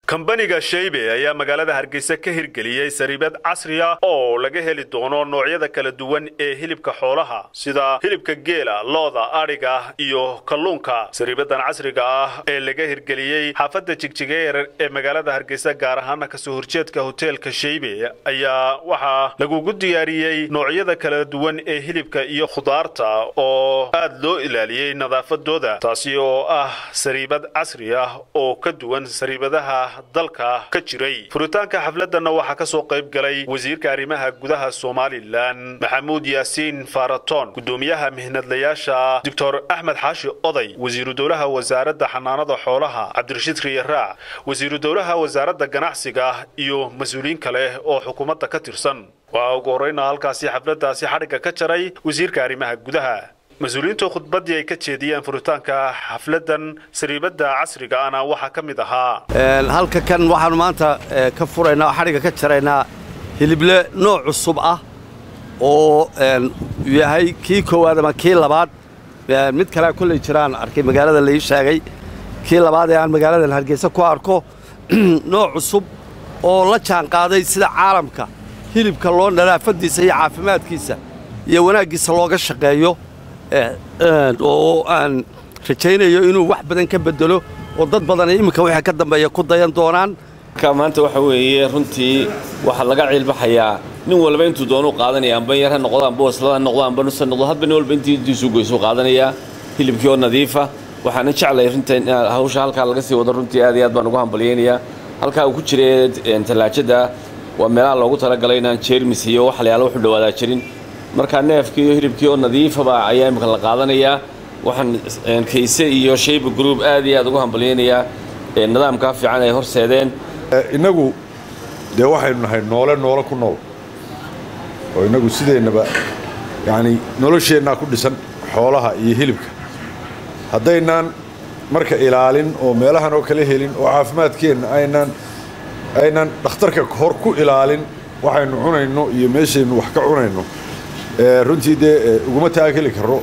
kambaniga shaybe ayaa magaalada hargeysa ka hirgeliyey sariibad casri ah oo laga heli doono noocyada kala duwan ee hilibka xoolaha sida hilibka geela looda adhiga iyo kalluunka sariibadan casriga ah ee laga hirgeliyey xaafadda jigjigeer ee magaalada hargeysa gaar ahaana kasoo horjeedka hoteelka shaybe ayaa waxaa lagugu diyaariyey noocyada kala duwan ee hilibka iyo khudaarta oo aad loo ilaaliyey nadaafadooda taasi oo ah sariibad casri ah oo ka duwan sariibadaha dalka ka jiray furitaanka xafladana waxaa ka soo qayb galay wasiirka arrimaha gudaha somalilan maxamuud yaasiin faraton gudoomiyaha mihnadlayaasha doctor axmed xaashi oday wasiiru dowlaha wasaaradda xanaanada xoolaha cabdirashiid riyaraac wasiiru dowlaha wasaaradda ganacsiga iyo mas-uuliyiin kale oo xukuumadda ka tirsan waxaa ugu horreyna halkaasi xafladaasi xadhigga ka jaray wasiirka arrimaha gudaha mas-uuliyiintu khudbaddii ay ka jeediyeen furitaanka xafladan sariibadda casriga ana waxaa ka mid ahaa halka kan waxaanu maanta ka furaynaa oo xadhigga ka jaraynaa hilible nooc cusub ah oo yahay kii koowaad ama kii labaad mid kalea kolley jiraan arkay magaalada lai sheegay kii labaad ee aan magaaladan hargeysa ku arko nooc cusub oo la jaanqaaday sida caalamka hilibka loo nadaafaddiisa iyo caafimaadkiisa iyo wanaaggiisa looga shaqeeyo oo aan rajaynayo inuu wax badan ka bedelo oo dad badan iminka wixii ka dambeeya ku dayan doonaan maanta waxa weeye runtii waxaa laga ciilbaxayaa nin walba intuu doonuu qaadanaya amba yar ha noqdo amba waslada ha noqdo amba nus ha noqdo hadba nin walba intii intiisuu goysuu qaadanayaa hilibkii oo nadiifa waxaana jeclay runtii in hawsha halkaa laga sii wado runtii aad iyo aad baan ugu hambalyaynayaa halkaa uu ku jiray tallaajada waa meelaha loogu talagalay inaan jeermis iyo wax layaala wuxu dhawaadaa jirin markaa neefkii iyo hilibkii oo nadiifaba ayaa imika la qaadanayaa waxaan kayse iyo shayba group aad iyo aad ugu hambalyaynayaa nidaamkaa fiican ay horseedeen innagu dee waxaynu nahay noole noole ku nool oo innagu sideennaba yacni nolosheennaa ku dhisan xoolaha iyo hilibka haddaynaan marka ilaalin oo meelahan oo kale helin oo caafimaadkeenna aynaan aynaan dhakhtarka hor ku ilaalin waxaynu cunayno iyo meeshaynu wax ka cunayno runtii dee uguma taageli karo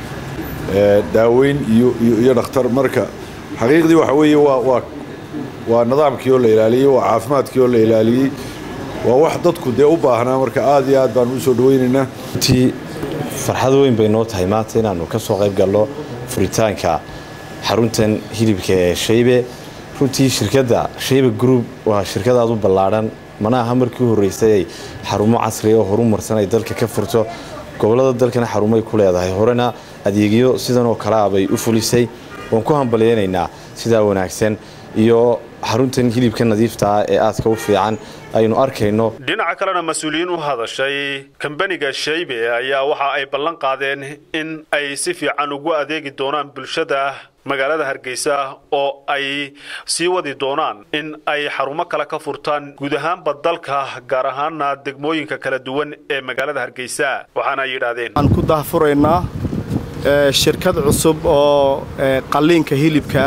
daaweyn iyo iyo dhakhtar marka xaqiiqdii waxa weeye waa waa waa nidaamkii oo la ilaaliyey waa caafimaadkii oo la ilaaliyey waa wax dadku dee u baahnaa marka aad iyo aad baanu u soo dhawaynaynaa runtii farxad weyn bay noo tahay maanta inaannu ka soo qayb galno furitaanka xaruntan hilibka ee shaybe runtii shirkadda shaybe group waa shirkad aad u ballaadhan mana aha markii u horraysay ay xarumo casriya oo horumarsan ay dalka ka furto gobollada dalkana xarumay ku leedahay horena adeegyo sidan oo kalea bay u fulisay waan ku hambalyaynaynaa sidaa wanaagsan iyo xaruntan hilibka nadiifta ah ee aadka u fiican aynu arkayno dhinaca kalena mas-uuliyiin u hadashay kambaniga shaybe ayaa waxa ay ballan qaadeen in ay si fiican ugu adeegi doonaan bulshada magaalada hargeysa oo ay sii wadi doonaan in ay xarumo kale ka furtaan guud ahaanba dalka gaar ahaana degmooyinka kala duwan ee magaalada hargeysa waxaana ay yidhaahdeen waxaan ku dahfuraynaa shirkad cusub oo qalliinka hilibka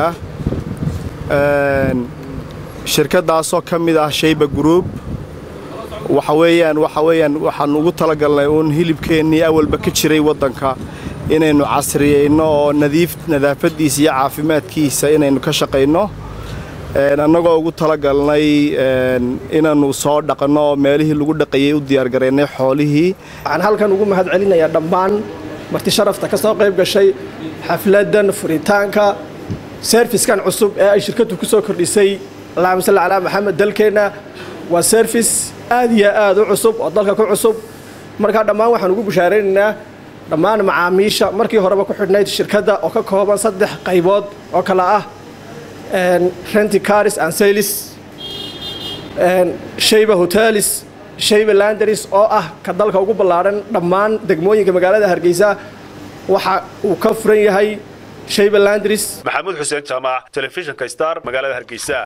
ah shirkaddaasoo ka mid ah shayba group waxa weeyaan waxa weeyaan waxaan ugu talagalnay uun hilibkeennii awalba ka jiray waddanka inaynu casriyeyno oo nadiif nadaafaddiisa iyo caafimaadkiisa inaynu ka shaqayno annagoo ugu talagalnay inaannu soo dhaqanno oo meelihii lagu dhaqayay u diyaargaraynay xoolihii waxaan halkan ugu mahad celinayaa dhammaan marti sharafta ka soo qayb gashay xafladdan furitaanka serfiskan cusub ee ay shirkaddu ku soo kordhisay allahuma salli calaa maxamed dalkeenna waa serfis aad iyo aad u cusub oo dalka ku cusub markaa dhammaan waxaan ugu bushaaraynaynaa dhammaan macaamiisha markii horeba ku xidhnayd shirkadda oo ka kooban saddex qaybood oo kale ah renti caris and sailis shayba hotelis shayba landaris oo ah ka dalka ugu ballaadhan dhammaan degmooyinka magaalada hargeysa waxa uu ka furan yahay shayba landris maxamuud xuseen jaamac telefishinka star magaalada hargeysa